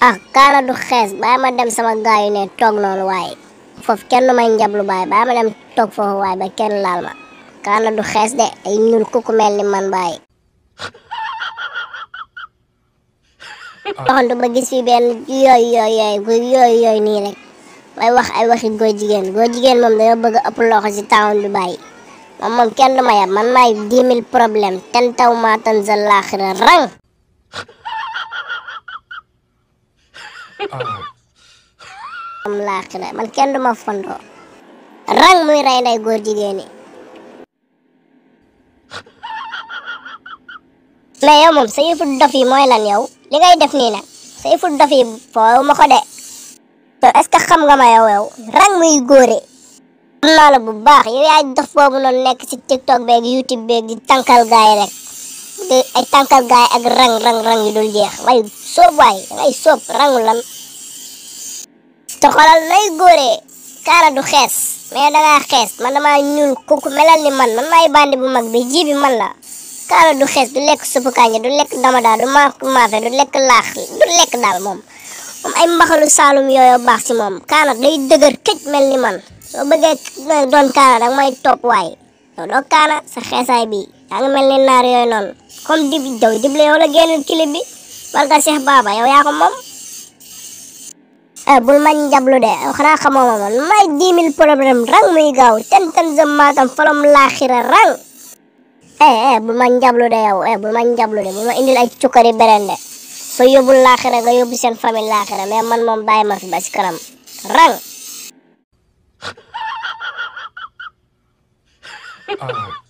ah kaana du xees bàyyi ma dem sama gaayu ne toog noonu waaye foofu kenn du may njablu baay bàyyi ma dem toog foofu waaye ba kenn laal ma kaana du xees de ay ñuul kuku mel ni man baay doxantu ba gis fi benn yooyu yooyu yooyu yooyu yooyu nii rek may wax ay waxi góor jigéen góor jigéen moom danga bëgg a ëpp loxo ci town bi bàyyi moom moom kenn du ma yab man maay dix mille problème ten taw maa tan sa laaxira rang am laaxira man kenn du ma fondoo rang muy rey nday góor jigéen yi mais yow moom sa yëfu dof yi mooy lan yow li ngay def nii nag sa yëfu dof yi foowu ma ko de yow est-ce que xam nga ma yow yow rang muy góore xam naa la bu baax yow yaay dof boobu noonu nekk ci tiktok beeg youtube beeg di tànkal gaay rek di ay tànkal gaay ak rang rang rang yu dul jeex waaye soob waay ngay soob rangu lan te xoolal nay góore kaara du xees mais dangaa xees man damaa ñuul kuku melal ni man man maay bandi bu mag bi ji bi man la kaara du xees du lekk suppu kànja du lekk damada du maaf maafe du lekk laax du lekk daal moom moom ay mbaxalu saalum yooyu baax ci moom kaana day dëgër këj mel ni man soo bëggee doon kaana danga may topp waay yow doo kaana sa xeesaay bi yaa ngi mel ni naar yooyu noonu comme dib daw dible yow la génnul clip bi barka Cheikh Baba yow yaa ko moom bul ma njablu de xanaa xamoo ma man may dix mille problème rang muy gaaw ten ten jëm maatam falom laaxira rang eh eh bul ma njablu de yow eh bul ma njablu de bul ma indil ay cukkari berende soo yóbbul laaxira nga yóbbu seen famille laaxira mais man moom bàyyi ma fi ba ci kanam rang Ah.